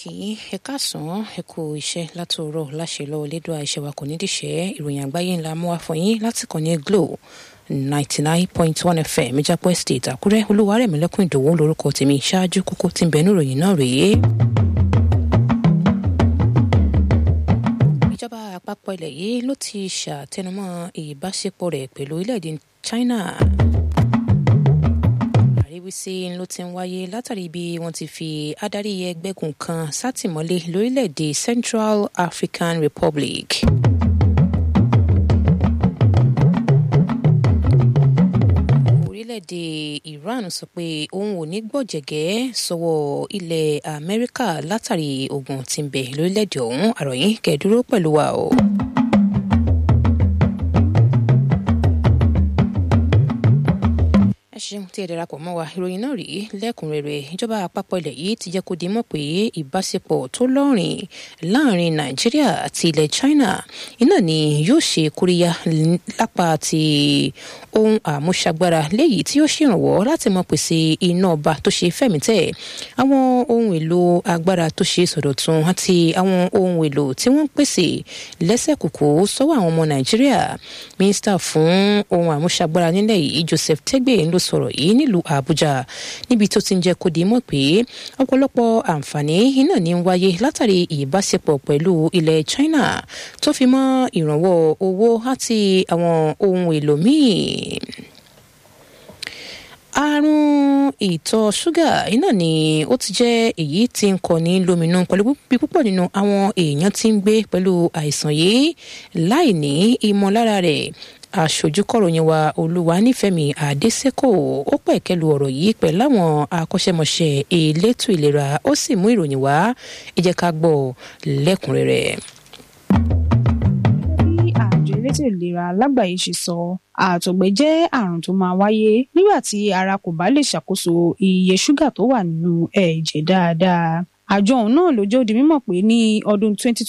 kí ẹ káàsán ẹ kú iṣẹ́ látòórọ̀ láṣẹ lọ́wọ́ lédùá iṣẹ́ wa kò ní dìṣẹ́ ìròyìn àgbáyé ńlá mú wá fún yín láti kàn ní glo ninety nine point one fm ìjápọ̀ estate àkúrẹ́ olúwarẹ̀mílẹ́kùn ìdòwò lórúkọ tèmi ṣáájú kókó tí ń bẹ níròyìn náà rèé. ìjọba àpapọ̀ ilẹ̀ yìí ló ti ṣàtẹnumọ́ ìbáṣepọ̀ rẹ̀ pẹ̀lú orílẹ̀-èdè China àríwísí ló ti ń wáyé látàrí bí wọ́n ti fi adarí ẹgbẹ́gun kan sátìmọ́lé lórílẹ̀‐èdè Central African Republic. orílẹ̀‐èdè Iran sọ pé òun ò ní gbọ̀jẹ̀gẹ́ sọ́wọ́ ilẹ̀ Amẹ́ríkà látàrí ogun tí ń bẹ lórílẹ̀‐èdè ọ̀hún àròyìn kẹ́ẹ̀dúró pẹ̀lú wa o. ẹ ṣeun tí ẹ darapọ̀ mọ́ wa ìròyìn náà rí lẹ́kùnrẹ́rẹ́ ìjọba àpapọ̀ ilẹ̀ yìí ti jẹ́ kó di mọ̀ pé ìbáṣepọ̀ tó lọ́rìn láàrin nàìjíríà àti ilẹ̀ china iná ni yóò ṣe kóríyá lápá ti ohun àmúṣagbára léyìí tí yóò ṣèrànwọ́ láti mọ pèsè iná ọba tó ṣe fẹ̀mítẹ̀ àwọn ohun èlò agbára tó ṣe sọ̀dọ̀tun àti àwọn ohun èlò tí wọ́n ń pèsè lẹ́sẹ̀kùkù sọ́wọ́ àwọn ọmọ nàìjíríà mínísítà fún ohun àmúṣagbára nílẹ̀ yìí joseph tegbe ló sọ̀rọ̀ yìí nílùú àbújá níbi tó ti ń jẹ́ kó di mọ̀ pé ọ̀pọ̀lọpọ̀ àǹfààní iná ní ń wáyé látàrí ìbáṣepọ̀ pẹ̀lú ilẹ̀ china tó fi mọ́ ìrànwọ́ owó àti àwọn ohun èlò míì àrùn ìtọ̀ ṣúgà iná ni ó ti jẹ́ èyí tí ń kọni lóminú pẹ̀lú bí púpọ̀ nínú àwọn èèyàn tí ń gbé pẹ̀lú àìsàn yìí láì ní ìmọ̀lára rẹ̀ aṣojúkọ̀ròyìn wa olúwa nífẹ̀mí àdésẹ́kò ó pẹ̀kẹ́lu ọ̀rọ̀ yìí pẹ̀lú àwọn akọ́ṣẹ́mọṣẹ́ elétò ìlera ó sì mú ìròyìn wá ẹ jẹ́ ká gbọ́ lẹ́kùnrẹ́rẹ́ àjọ elétò ìlera lágbàáyé ṣe sọ àtọ̀gbẹ jẹ́ àrùn tó máa wáyé nígbà tí ara kò bá lè ṣàkóso iye ṣúgà tó wà nínú ẹ̀jẹ̀ dáadáa àjọ ọ̀hún náà ló jẹ́ ó di mímọ̀ pé ní ọdún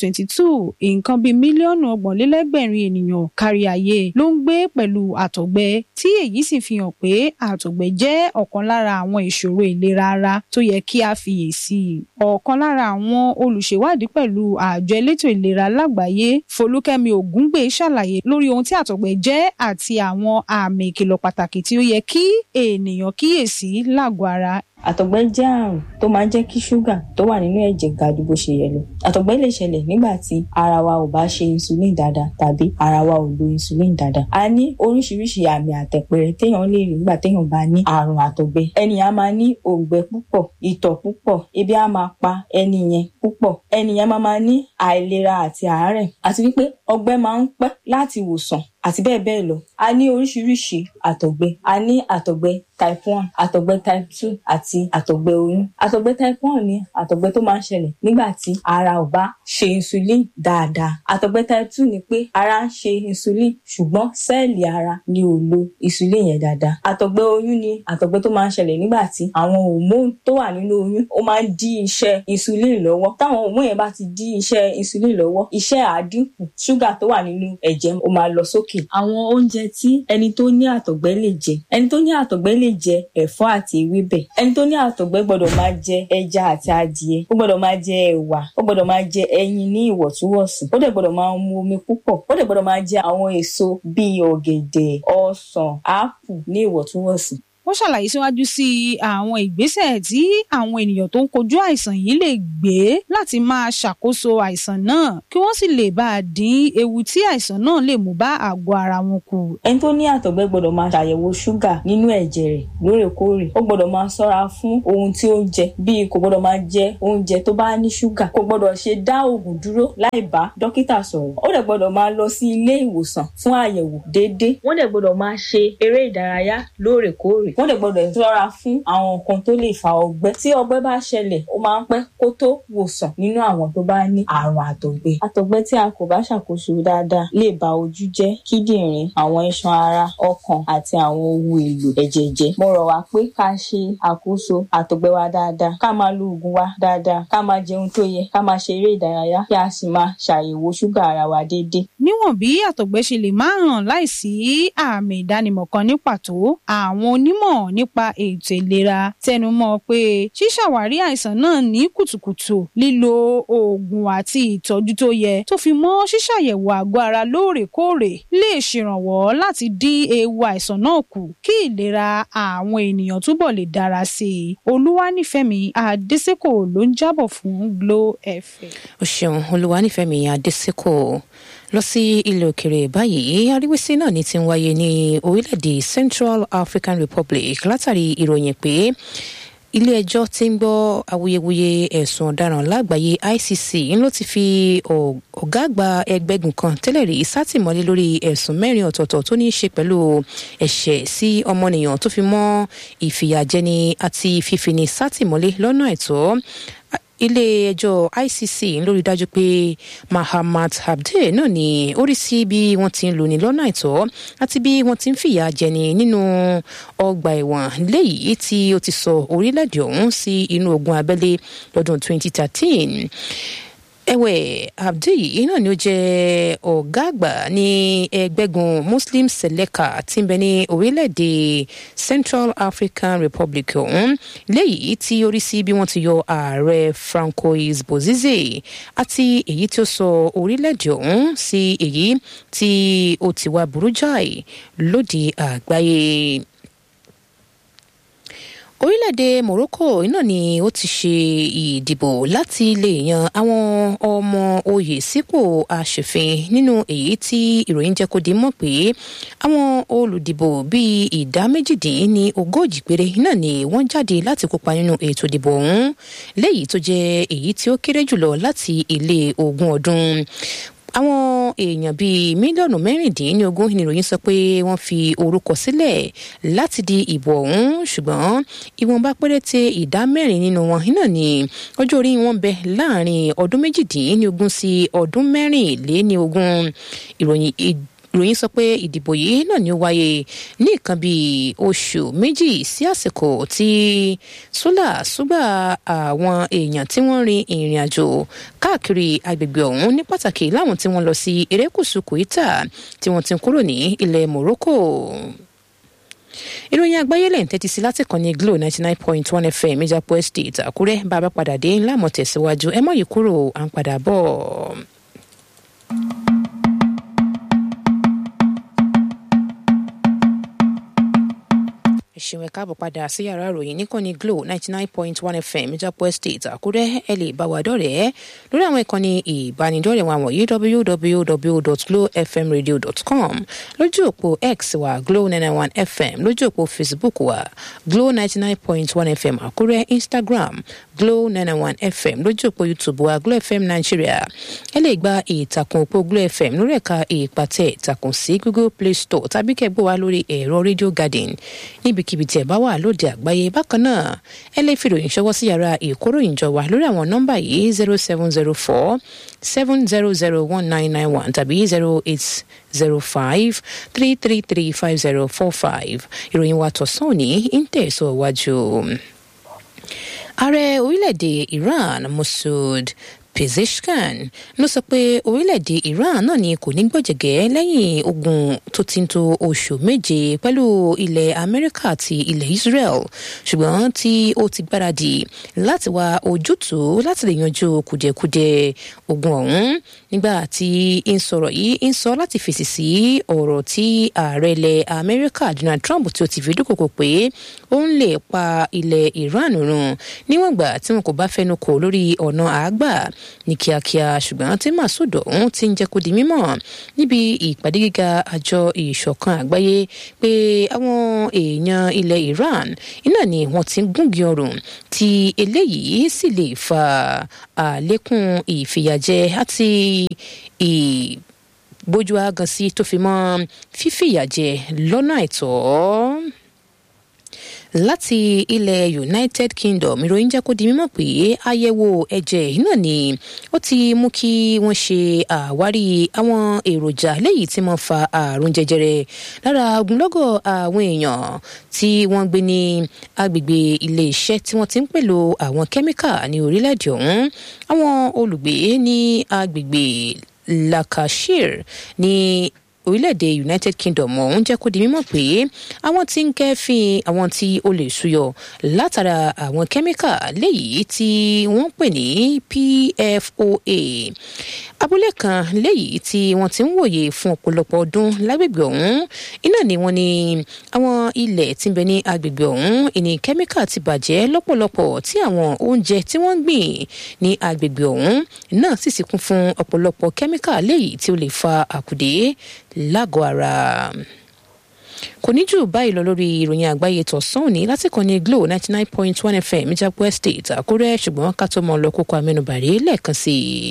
2022 nǹkan bíi mílíọ̀nù ọgbọ̀nlélẹ́gbẹ̀rin ènìyàn kárí ayé ló ń gbé pẹ̀lú àtọ̀gbẹ tí èyí sì fi hàn pé àtọ̀gbẹ jẹ́ ọ̀kan lára àwọn ìṣòro ìlera ara tó yẹ kí a fiyèsí ọ̀kan lára àwọn olùṣèwádìí pẹ̀lú àjọ elétò ìlera lágbàáyé Folúkẹ́mi Ògúngbè ṣàlàyé lórí ohun tí àtọ̀gbẹ jẹ́ àti àwọn àmì ìkìlọ̀ pàtàkì tí ó yẹ kí ènìyàn kíyèsí lágọ̀ọ́ ara àtọ̀gbẹ jẹ́ àrùn tó máa ń jẹ́ kí ṣúgà tó wà nínú ẹ̀jẹ̀ ga ju bó ṣe yẹ lọ àtọ̀gbẹ lè ṣẹlẹ̀ nígbà tí ara wa ò bá ṣe insulin dáadáa tàbí ara wa ò lo insulin dáadáa a ní oríṣiríṣi àmì àtẹ̀pẹ̀rẹ̀ téèyàn lè rí nígbà téèyàn bá ní àrùn àtọ̀gbẹ ẹni a máa ní òǹgbẹ púpọ̀ ìtọ̀ púpọ̀ ebi a máa pa ẹni yẹn púpọ̀ ẹni yẹn máa máa ní àìlera àti àárẹ̀ àti wípé ọgbẹ́ máa ń pẹ́ láti wòsàn àti bẹ́ẹ̀ bẹ́ẹ̀ lọ. a ní oríṣiríṣi àtọ̀gbẹ a ní àtọ̀gbẹ type one àtọ̀gbẹ type two àti àtọ̀gbẹ oyún. àtọ̀gbẹ type one ni àtọ̀gbẹ tó máa ń ṣẹlẹ̀ nígbà tí ara ò bá ṣe insulin dáadáa. àtọ̀gbẹ type two ni pé ara ń ṣe insulin ṣùgbọ́n sẹ́ẹ̀lì ara ni ò lo insulin yẹn dáadáa. àtọ̀gbẹ oyún ni àtọ̀gbẹ tó máa ń ṣẹlẹ̀ nígbà tí àwọn hormone tó wà nínú oyún ó máa ń dí iṣẹ́ insulin lọ́wọ́. táwọn hormone yẹn bá ti dí iṣẹ́ insulin lọ́wọ́ iṣẹ́ àdínkù ṣúgà tó wà nínú ẹ̀jẹ̀ ó máa lọ sókè òkè àwọn oúnjẹ tí ẹni tó ní àtọ̀gbẹ lè jẹ ẹni tó ní àtọ̀gbẹ lè jẹ ẹ̀fọ́ àti ewébẹ̀ ẹni tó ní àtọ̀gbẹ gbọ́dọ̀ máa jẹ ẹja àti adìẹ ó gbọ́dọ̀ máa jẹ ẹ̀wà ó gbọ́dọ̀ máa jẹ ẹyin ní ìwọ̀ntúnwọ̀nsì ó dẹ̀ gbọ́dọ̀ máa mu omi púpọ̀ ó dẹ̀ gbọ́dọ̀ máa jẹ àwọn èso bíi ọ̀gẹ̀dẹ̀ ọsàn ápù ní ìwọ̀ntúnwọ̀nsì wọ́n ṣàlàyé síwájú sí àwọn ìgbésẹ̀ tí àwọn ènìyàn tó ń kojú àìsàn yìí lè gbé láti máa ṣàkóso àìsàn náà kí wọ́n sì lè bá a dín ewu tí àìsàn náà lè mú bá àgọ́ ara wọn kù. ẹni tó ní àtọ̀gbẹ gbọ́dọ̀ máa ṣàyẹ̀wò ṣúgà nínú ẹ̀jẹ̀ rẹ̀ lóòrèkóòrè ó gbọ́dọ̀ máa ṣọ́ra fún ohun tí ó ń jẹ bíi kò gbọ́dọ̀ máa jẹ oúnjẹ tó bá ní ṣúgà kò gbọ́dọ̀ ṣe dá oògùn dúró láì bá dókítà sọ̀rọ̀ ó dẹ̀ gbọ́dọ̀ máa lọ sí ilé ìwòsàn fún àyẹ̀wò déédéé wọ́n dẹ̀ gbọ́dọ̀ máa ṣe eré ìdárayá lóòrèkóòrè wọ́n dẹ̀ gbọ́dọ̀ ṣọ́ra fún àwọn nǹkan tó lè fa ọgbẹ́ tí ọgbẹ́ bá ṣẹlẹ̀ ó máa ń pẹ́ kó tó wòsàn nínú àwọn tó bá ní àrùn àtọ̀gbẹ. àtọ̀gbẹ tí a kò bá ṣàkóso dáadáa lè ba ojú jẹ́ kíndìnrín àwọn iṣan ara ọkàn àti àwọn ohun èlò ẹ̀jẹ̀ jẹ́. mo rọ̀ wá pé ká ṣe àkóso àtọ̀gbẹ wa dáadáa ká máa lo oògùn wa dáadáa ká máa jẹun tó yẹ ká máa ṣe eré ìdárayá kí a sì máa ṣàyẹ̀wò ṣúgà ara wa déédéé. níwọ̀n bí àtọ̀gbẹ ṣe lè máa hàn láìsí àmì ìdánimọ̀ kan ní pàtó àwọn onímọ̀ onímọ̀ nípa ètò ìlera tẹnumọ́ pé ṣíṣàwárí àìsàn náà ní kùtùkùtù lílo oògùn àti ìtọ́jú tó yẹ tó fi mọ́ ṣíṣàyẹ̀wò àgọ́ ara lóòrèkóòrè lè ṣèrànwọ́ láti dín ewu àìsàn náà kù kí ìlera àwọn ènìyàn túbọ̀ lè dára sí i olúwanífẹ̀mí adésèkò ló ń jábọ̀ fún Glo FM. o ṣeun olúwanífẹ̀mí adésèkò lọ sí ilẹ̀ òkèrè báyìí aríwísí náà ní ti ń wáyé ní orílẹ̀-èdè Central African Republic látàrí ìròyìn pé ilé-ẹjọ́ tí ń gbọ́ awuyewuye ẹ̀sùn ọ̀daràn lágbàáyé ICC ló ti fi ọ̀gá àgbà ẹgbẹ́gun kan tẹ́lẹ̀ rí sátìmọ́lé lórí ẹ̀sùn mẹ́rin ọ̀tọ̀ọ̀tọ̀ tó ní í ṣe pẹ̀lú ẹ̀ṣẹ̀ sí ọmọnìyàn tó fi mọ́ ìfìyàjẹni àti fífini sátìmọ́lé lọ́nà àìtọ́ ilé-ẹjọ́ ICC lórí dájú pé Mahamat Abdul náà ni ó rí sí bí wọ́n ti ń lò ní lọ́nà àìtọ́ àti bí wọ́n ti ń fìyà jẹni nínú ọgbà ẹ̀wọ̀n léyìí tí ó ti sọ orílẹ̀-èdè ọ̀hún sí inú ogun abẹ́lé lọ́dún 2013 ẹ̀wẹ̀ abdul yìí náà ni ó jẹ́ ọ̀gá àgbà ní ẹgbẹ́gun muslim seleka tí ń bẹ ní orílẹ̀-èdè central african republic ọ̀hún léyìí tí ó rí sí bí wọ́n ti yọ ààrẹ francois bozize àti èyí tí ó sọ orílẹ̀-èdè ọ̀hún sí èyí tí ó ti wá burú jáì lóde àgbáyé orílẹ̀-èdè Morocco iná ni ó ti ṣe ìdìbò láti lè yan àwọn ọmọ oyè sípò aṣòfin nínú èyí tí ìròyìn jẹ́ kó di mọ̀ pé àwọn olùdìbò bíi ìdá méjìdín ní ogójì péré náà ni wọ́n jáde láti kópa nínú ètò ìdìbò ọ̀hún léyìí tó jẹ́ èyí tí ó kéré jùlọ láti ilé ogún ọdún àwọn èèyàn bíi mílíọ̀nù mẹ́rìndínlógún ni ìròyìn sọ pé wọ́n fi orúkọ sílẹ̀ láti di ìbò ọ̀hún ṣùgbọ́n ìwọ̀nba péréte ìdá mẹ́rin nínú wọn náà ni ọjọ́ orí wọn bẹ láàrin ọdún méjìdínlógún sí ọdún mẹ́rìnléníogún ìròyìn ìròyìn sọ pé ìdìbò yìí náà ni ó wáyé ní nǹkan bíi oṣù méjì sí àsìkò tí sólà súgbà àwọn èèyàn tí wọ́n rin ìrìn àjò káàkiri agbègbè ọ̀hún ní pàtàkì láwọn tí wọ́n lọ sí erékùṣù kòítà tí wọ́n ti ń kúrò ní ilẹ̀ Morocco ìròyìn àgbáyé lẹ́yìn tẹ́tí sí láti kàn ní Glo ninety nine point one FM Ìjàpọ̀ Estate Àkúrẹ́ bá a bá padà dé ńlá mọ̀ tẹ̀síwájú ẹ mọ̀ yìí kúrò à ń padà bọ̀. ṣeun ẹ káàbọ̀ padà sí yàrá ìròyìn níkànnì Glo ninety nine point one FM Ìjàpọ̀ Estate Àkúrẹ́ ẹ lè bá wa dọ̀rẹ́ lórí àwọn ìkànnì ìbánidọ́rẹ̀ẹ́ wa wọ̀nyí www.glofmradio.com lójú òpó X wa Glo nine one FM lójú òpó Facebook wa Glo ninety nine point one FM Àkúrẹ́ Instagram Glo nine one FM lójú òpó YouTube wa Glo FM Nigeria ẹ lè gba ìtàkùn òpó Glo FM lórí ẹ̀ka ìpàtẹ ìtàkùn sí Google Play Store tàbí kẹ́gbọ́ wa lórí ẹ̀rọ Radio Garden níbikíbi tí ẹ bá wà lóde àgbáyé bákan náà ẹ lè fi ìròyìn ṣọwọ́ sí yàrá ìkóròyìnjọ wa lórí àwọn nọ́mbà yìí zero seven zero four seven zero zero one nine nine one tàbí zero eight zero five three three three five zero four five ìròyìn wa tọ̀sán òní ń tẹ̀sọ̀ wájú. ààrẹ orílẹ̀-èdè Iran Masoud Pezeshkian ló sọ pé orílẹ̀-èdè Iran náà ni kò ní gbọ̀jẹ̀gẹ́ lẹ́yìn ogun tó ti ń tó oṣù méje pẹ̀lú ilẹ̀ Amẹ́ríkà àti ilẹ̀ Israel ṣùgbọ́n tí ó ti gbáradì láti wá ojútùú láti lè yanjú kùdìẹ̀kudiẹ ogun ọ̀hún nígbà tí ń sọ̀rọ̀ yìí ń sọ láti fèsì sí ọ̀rọ̀ tí ààrẹ ilẹ̀ Amẹ́ríkà Donald Trump tí ó ti fi dúkòkò pé ó ń lè pa ilẹ̀ Iran run níwọ̀n ìgbà tí wọn kò bá fẹnu kò lórí ọ̀nà àágbà ní kíákíá ṣùgbọ́n tí Masoud ọ̀hún ti ń jẹ́ kó di mímọ̀ níbi ìpàdé gíga àjọ ìṣọ̀kan àgbáyé pé àwọn èèyàn ilẹ̀ Iran iná ni wọ́n ti ń gúngi ọrùn tí eléyìí sì lè fa àlékún ìfìyàjẹ àti ìbójú agansi tó fi mọ́ fífìyàjẹ lọ́nà àìtọ́ láti ilẹ̀ United Kingdom ìròyìn jẹ́ kó di mímọ̀ pé àyẹ̀wò ẹ̀jẹ̀ náà ni ó ti mú kí wọ́n ṣe àwárí àwọn èròjà léyìí tí wọ́n fa àrùn jẹjẹrẹ lára ogunlọ́gọ̀ àwọn èèyàn tí wọ́n gbé ní agbègbè ilé iṣẹ́ tí wọ́n ti ń pèlò àwọn kẹ́míkà ní orílẹ̀-èdè ọ̀hún àwọn olùgbé ní agbègbè Lancashire ní orílẹ̀-èdè united kingdom ọ̀hún jẹ́ kó di mímọ̀ pé àwọn tí ń kẹ́fín àwọn tí ó lè ṣúyọ látara àwọn kẹ́míkà léyìí tí wọ́n pè ní pfoa abúlé kan léyìí tí wọ́n ti ń wòye fún ọ̀pọ̀lọpọ̀ ọdún lágbègbè ọ̀hún iná ni wọ́n ní àwọn ilẹ̀ tí ń bẹ ní agbègbè ọ̀hún ìní kẹ́míkà ti bàjẹ́ lọ́pọ̀lọpọ̀ tí àwọn oúnjẹ tí wọ́n ń gbìn ní agbègbè ọ̀hún náà sì sì kún fún ọ̀pọ̀lọpọ̀ kẹ́míkà léyìí tí ó lè fa àkùdé lágọ̀ọ́ ara kò ní jù báyìí lọ lórí ìròyìn àgbáyé tọ̀sán òní láti kàn ní glo ninety nine point one fm ìjàpọ̀ estate àkúrẹ́ ṣùgbọ́n ká tó mọ lọ kókó amẹnubàrí lẹ́ẹ̀kan sí i.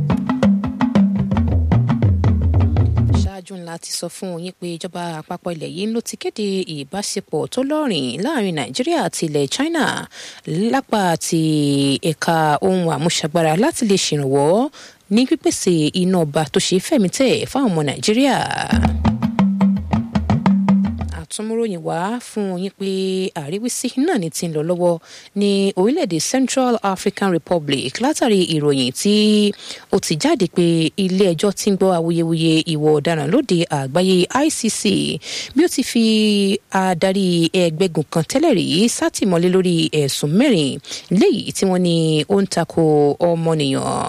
ṣáájú ńlá ti sọ fún yín pé ìjọba àpapọ̀ ilẹ̀ yìí ló ti kéde ìbáṣepọ̀ tó lọ́rìn láàrin nàìjíríà àti ilẹ̀ china lápá ti ẹ̀ka ohun àmúṣagbára láti lè ṣèrànwọ́ ní pípèsè iná ọba tó ṣe fẹ̀mítẹ̀ fáwọn ọmọ nàìjíríà àtúnmúròyìn wá fún yín pé àríwísí náà ni ti ń lọ lọ́wọ́ ní orílẹ̀-èdè Central African Republic látàrí ìròyìn tí ó ti jáde pé ilé-ẹjọ́ ti ń gbọ́ awuyewuye ìwà ọ̀daràn lóde àgbáyé ICC bí ó ti fi adarí ẹgbẹ́gun kan tẹ́lẹ̀ rí sátìmọ́lé lórí ẹ̀sùn mẹ́rin léyìí tí wọ́n ní ó ń tako ọmọnìyàn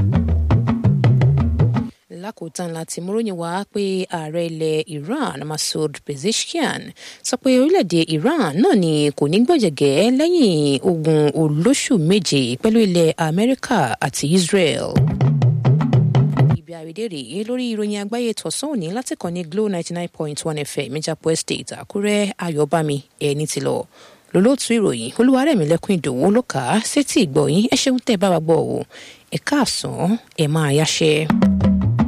lákòótán láti múròyìn wá pé ààrẹ ilẹ̀ Iran Masoud Pezeshkian sọ pé orílẹ̀-èdè Iran náà ni kò ní gbọ̀jẹ̀gẹ́ lẹ́yìn ogun olóṣù méje pẹ̀lú ilẹ̀ Amẹ́ríkà àti Israel ibi àrídé rèé lórí ìròyìn àgbáyé tọ̀sán òní láti kàn ní Glo ninety nine point one FM Ìjàpọ̀ Estate Àkúrẹ́ Ayọ̀bámi ẹni tí lọ lólótú ìròyìn Olúwarẹ̀mílẹ́kùn Ìdòwú ló kà á sétí ìgbọ̀yìn ẹ ṣeun tẹ́ bá wa gbọ́ o ẹ káàsán ẹ máa yáṣẹ́.